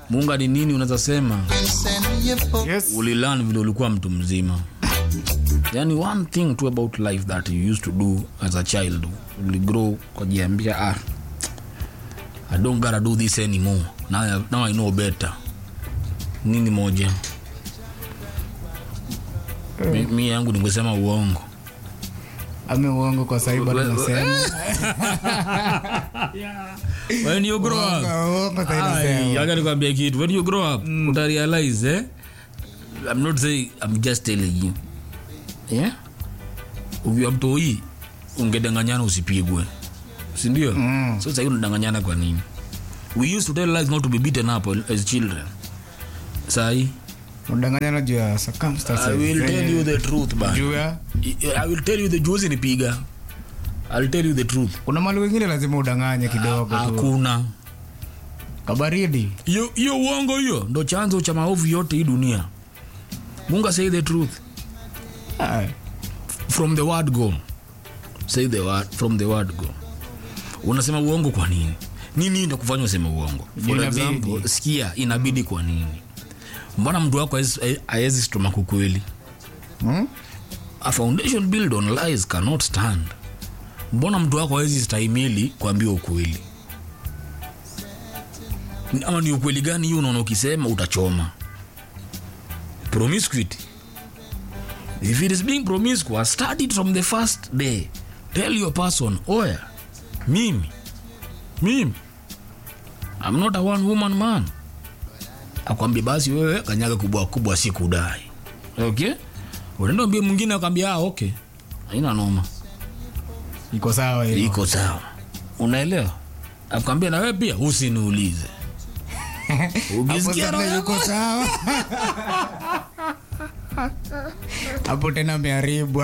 munga ni nini unaweza sema Yes. ulilan vile ulikuwa mtu mzima yani one thing to about life that you used to do as a child uligrow ukajiambia ah, i don't gotta do this anymore now, I- now i know better nini moja mi, mi yangu ningesema uongo ame uongo kwa sahibu bado nasema when you grow up Uongo, uongo sahibu Ai, nasema. acha nikwambie kitu when you grow up utarealize eh? i'm not saying i'm just telling you yeah? ukiwa mtoi ungedanganyana usipigwe sindio mm. so sahii unadanganyana kwa nini we used to tell lies not to be beaten up as children sahi Unadanganyana juu ya i circumstances. will tell you the truth ba Juu ya i will tell you the juzi nipiga i'll tell you the truth kuna mali wengine lazima udanganye kidogo tu hakuna kabaridi hiyo hiyo uongo hiyo ndo chanzo cha maovu yote hii dunia munga say the truth Ah, from the word go say the word from the word go unasema uongo kwa nini nini ndo kufanya useme uongo for Inabidi. example sikia inabidi kwa nini mbona mtu wako aezi stomach ukweli hmm? a foundation build on lies cannot stand mbona mtu wako awezi stahimili kuambia ukweli Ni- ama ni ukweli gani hiyo unaona ukisema utachoma promiscuity if it is being promiscuous start it from the first day tell your person oya mimi mimi i'm not a one woman man akwambia basi wewe kanyaga kubwa kubwa si kudai okay unaenda mbie mwingine akwambia ah, okay haina noma iko sawa hiyo iko sawa unaelewa akwambia na wewe pia usiniulize Hapo ukisikia roho sasa yako yuko sawa hapo tena ameharibu